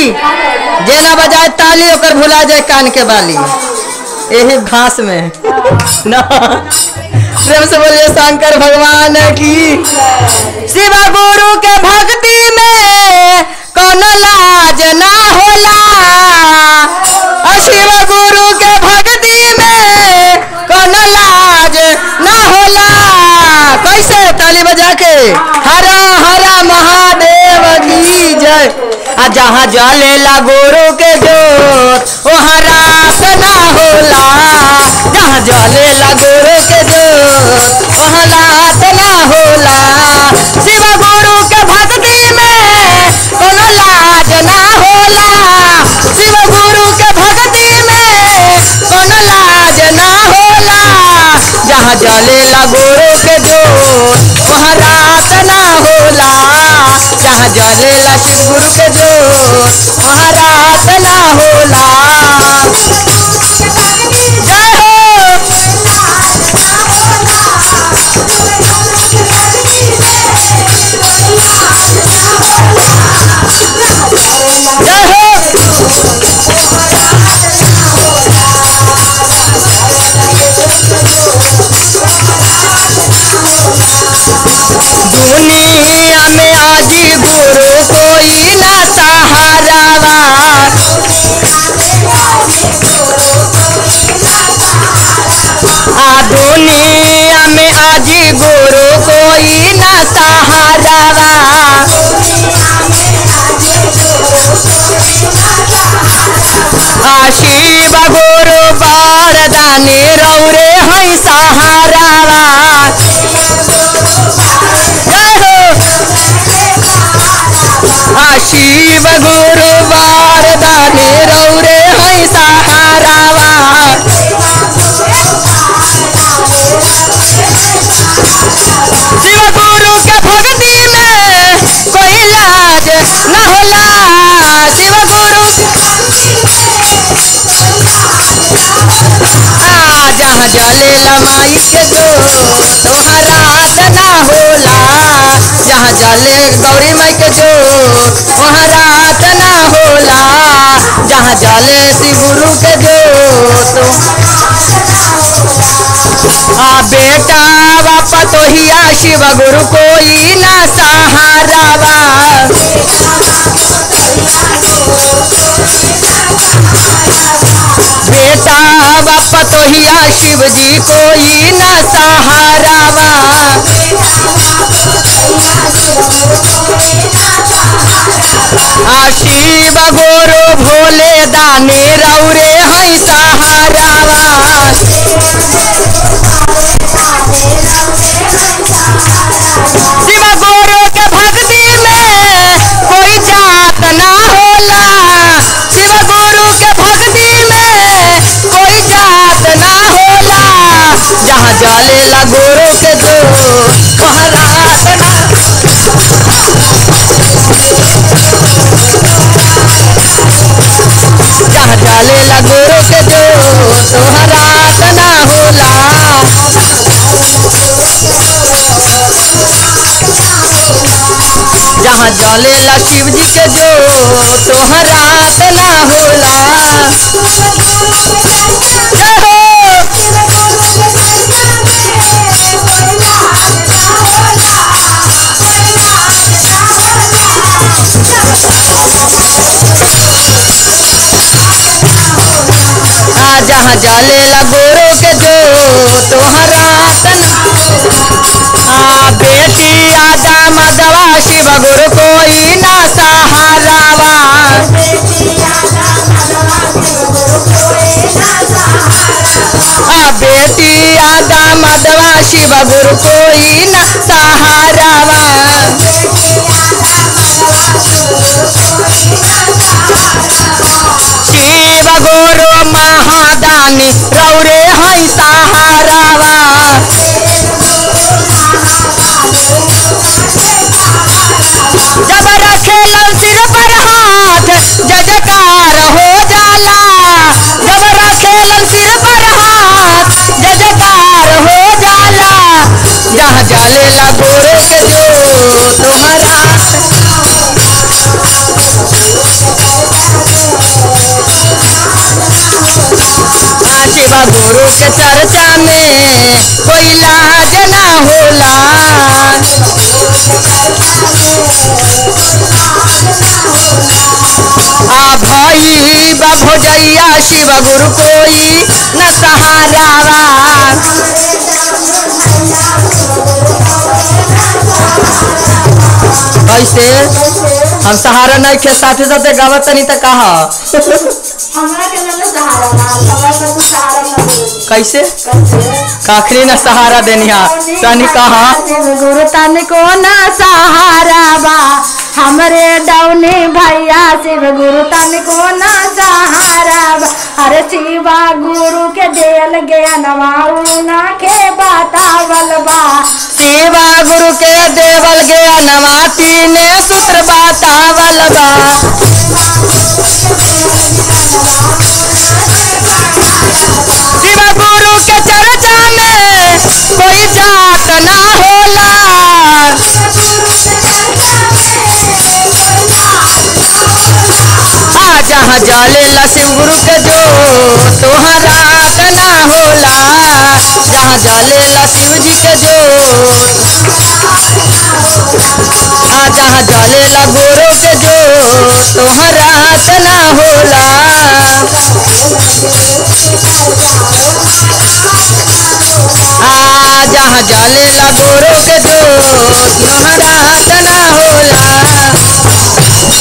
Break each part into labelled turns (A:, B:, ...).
A: जे ना बजाए ताली ओकर भुला जाए कान के बाली यही घास में ना प्रेम से बोलिए शंकर भगवान की शिव गुरु के भक्ति में कोनो लाज ना होला और शिव गुरु के भक्ति में कोनो लाज ना होला कैसे ताली बजा के हरा हरा महादेव की जय आ जहाँ जलेला गुरु के जोत वहाँ रात ना होला जहाँ जलेला गुरु के जोत वहाँ रात ना होला शिव गुरु के भक्ति में कोनो लाज ना होला शिव गुरु के भक्ति में कोनो लाज ना होला जहाँ जलेला गुरु के जोत वहाँ रात ना होला जहाँ जलेला शिव गुरु के जोत वहाँ रात ना होला जय हो जय हो दुनिया में आज गुरु कोई ना सहारावा आ दुनिया में आज गुरु कोई ना सहारावा आ शिव गुरु बारदानी रौरे है सहारावा जय हो आ शिव गुरु बारदानी रौरे है सहारावा शिव गुरु के भक्ति में कोई लाज न होला शिव गुरु आ जहाँ जलेला माई के जो तोहरा रात ना होला जहाँ जले गौरी माई के जो वहाँ रात ना होला जहाँ जले शिव गुरु के जो तो आ बेटा बापा तो हिया शिव गुरु कोई ना सहारावा बेटा बापा तो हिया शिव जी कोई ना सहारावा आ शिव गुरु भोले दाने रौरे है सहारावा शिव गुरु के भक्ति में कोई जात ना होला शिव गुरु के भक्ति में कोई जात ना होला जहाँ जलेला गुरु के जो वहाँ रात ना जहाँ जलेला गुरु के जो वहाँ रात ना होला जहाँ जलेला शिव जी के जो तोहर रात ना होला जय हो आ जहाँ जलेला गुरु के जो तोहर रात ना आ बेटी आजा मदवा शिव गुरु कोई ना सहारावा आ बेटी आजा मदवा शिव गुरु कोई ना सहारावा शिव गुरु महादानी रौरे है सहारावा जब रखेलन सिर पर हाथ जजकार हो जाला जब रखेलन सिर पर हाथ जजकार हो जाला जहाँ जलेला गुरु के जो तुम्हारा शिवा गुरु के चर्चा में कोई लाज ना होला आ भाई बा भोजैया शिव गुरु कोई न सहारावा कैसे हम सहारा नहीं खे साथे साथे गावत तनी त कहा
B: हमरा के ना सहारा ना हमरा के तू सहारा ना दे
A: कैसे
B: कैसे
A: काखरी न सहारा देनिया तनी कहा
B: गुरु तन को ना सहारा बा हमरे डौने भैया शिव गुरु तन को ना सहारा बा अरे शिवा गुरु के देल ज्ञानवा ना के बतावल बा
A: शिवा गुरु के देवल गया नवाती ने सूत्र बतावल बा शिवा गुरु के चर्चा में कोई जात ना होला आ जहाँ जालेला शिव गुरु के जो तोहरा ना होला जहाँ जालेला शिव जी के जो आ जहाँ जालेला गुरु के जो तोहरा ना होला आ जहाँ जालेला गुरु के जो तोहरा ना होला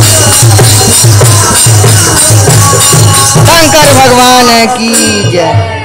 A: शंकर भगवान की जय